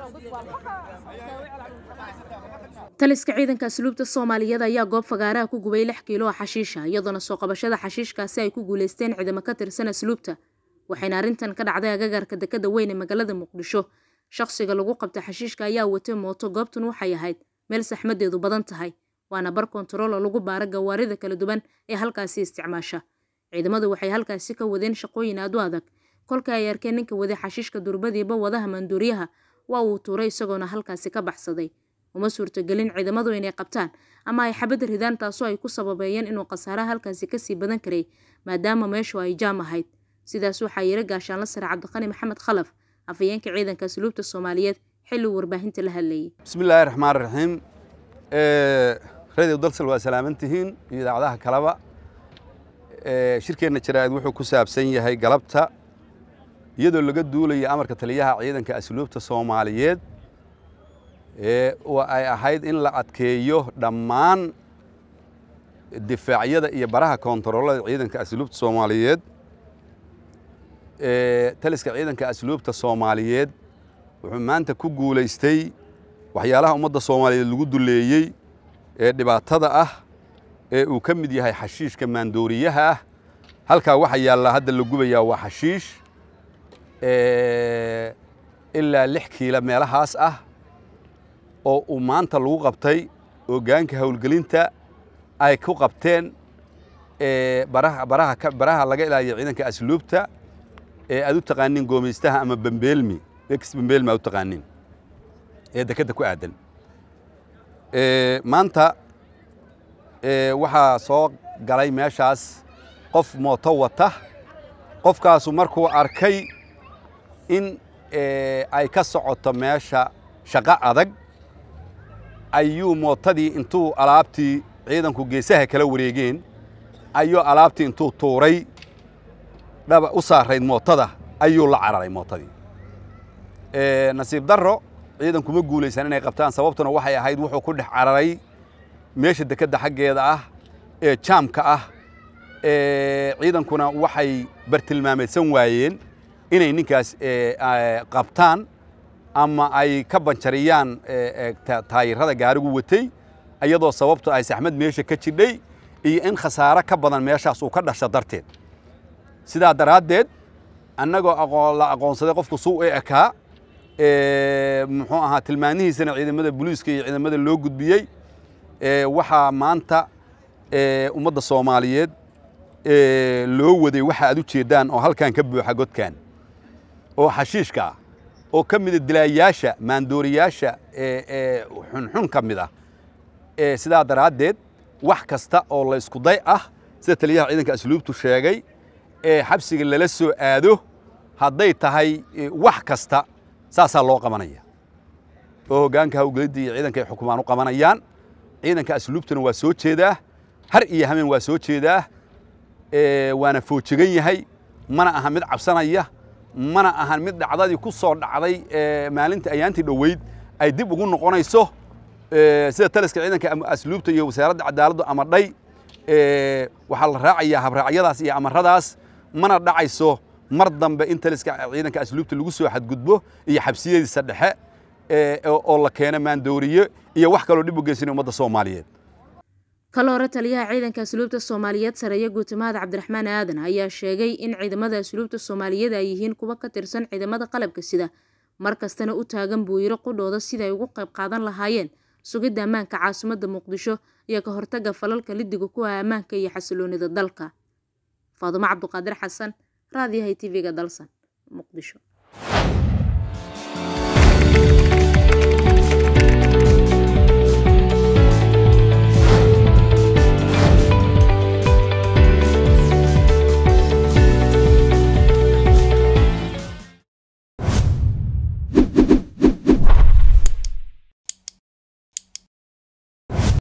taliska ciidanka asluubta soomaaliyeed ayaa goob fagaaraha ku gubay lix kiilo oo xashiisha iyadoona soo qabashada xashiishkaasi ay ku guuleysteen ciidamo ka tirsan asluubta waxayna arrintan ka dhacday agagaarka dekada weyn ee magaalada muqdisho shaqsiga lagu qabtay xashiishka ayaa watay mooto goobtun waxay ahayd meel saxmadeedu badan tahay waana bar kontarool oo lagu baara gawaarida kala duwan ee halkaasi isticmaasha ciidamadu waxay halkaasi ka wadeen shaqooyin aad u adag kolka ay arkeen ninka waday xashiishka durbadiiba wadaha maanduuriyaha waa uu tuuray isagoona halkaasi ka baxsaday uma suurtagelin ciidamadu inay qabtaan ama ay xabad ridaan taasoo ay ku sababeeyeen inuu khasaaraha halkaasi kasii badan karay maadaama meeshu ay jaam ahayd sidaas waxaa yiri gaashaanla sare cabdiqani maxamed khalaf afhayeenka ciidanka asluubta soomaaliyeed xilli uu warbaahinta la hadlayay bismillaahi raxmaan raxiim radio dalsal waa salaaman tihiin iyo idaacadaha kaleba shirkeenna jaraa'id wuxuu ku saabsan yahay galabta iyadoo laga duulaya amarka taliyaha ciidanka asluubta soomaaliyeed oo ay ahayd in la adkeeyo dhammaan difaacyada iyo baraha koontaroolada ciidanka asluubta soomaaliyeed taliska ciidanka asluubta soomaaliyeed wuxuu maanta ku guulaystay waxyaalaha ummadda soomaaliyeed lagu duleeyey ee dhibaatada ah ee uu ka mid yahay xashiishka maandooriyaha ah halkaa waxa yaallaa hadda la gubayaa waa xashiish ilaa lix kiila meelahaas ah oo uu maanta lagu qabtay ogaanka howlgelinta ay ku qabteen baraha laga ilaaliya ciidanka asluubta ee aad u taqaaniin goomeystaha ama bambeelmi ex bambeelmi aad u taqaaniin ee dekedda ku aadan maanta waxaa soo galay meeshaas qof mooto wata qofkaasu markuu arkay in ay ka socoto meesha shaqo adag ayuu mootadii intuu alaabtii ciidanku geesaha kala wareegeen ayuu alaabtii intuu tuuray dhaba u saarayd mootada ayuu la cararay mootadii nasiib darro ciidanku ma guulaysan inay qabtaan sababtuna waxay ahayd wuxuu ku dhex cararay meesha dekedda xaggeeda ah ee jaamka ah ciidankuna waxay bartilmaameedsan waayeen inay ninkaas qabtaan ama ay ka banjariyaan taayirada gaarigu watay iyadoo sababto ay saxmad meesha ka jidhay iyo in khasaare ka badan meeshaas uu ka dhasho darteed sidaa daraaddeed annagoo la aqoonsaday qofku suu u ekaa muxuu ahaa tilmaanihiisana ciidamada booliiska iyo ciidamada loo gudbiyey waxaa maanta ummadda soomaaliyeed loo waday waxa aad u jeeddaan oo halkan ka buuxa godkan oo xashiishka ah oo ka mida dilaayaasha maandooriyaasha ee xunxun ka mid ah sidaa daraaddeed wax kasta oo la isku day ah sida taliyaha ciidanka asluubtu sheegay ee xabsiga lala soo aado hadday tahay wax kasta saasaa loo qabanaya oo hoggaanka hawgelidda iyo ciidanka ay xukumaan u qabanayaan ciidanka asluubtuna waa soo jeedaa har iyo hameen waa soo jeedaa waana foojigan yahay mana aha mid cabsanaya mana ahan mid dhacdadii ku soo dhacday maalinta ayaantii dhoweyd ay dib ugu noqonayso sida taliska ciidanka asluubta iyo wasaaradda cadaaladdu amadhay waxaa la raacayaa habraacyadaas iyo amaradaas mana dhacayso mar dambe in taliska ciidanka asluubta lagu soo xadgudbo iyo xabsiyadiisa dhexe oo la keeno maandooriye iyo wax kaloo dhib u geysanay ummadda soomaaliyeed kale hore taliyaha ciidanka asluubta soomaaliyeed sareeye guutimahad cabdiraxmaan aadan ayaa sheegay in ciidamada asluubta soomaaliyeed ay yihiin kuwa ka tirsan ciidamada qalabka sida mar kastana u taagan buu yiri qudhooda sida ay ugu qayb qaadan lahaayeen sugidda ammaanka caasimadda muqdisho iyo ka hortagga falalka lidiga ku ah ammaanka iyo xasiloonida dalka faadumo cabduqaadir xasan raadiyahay tv-ga dalsan muqdisho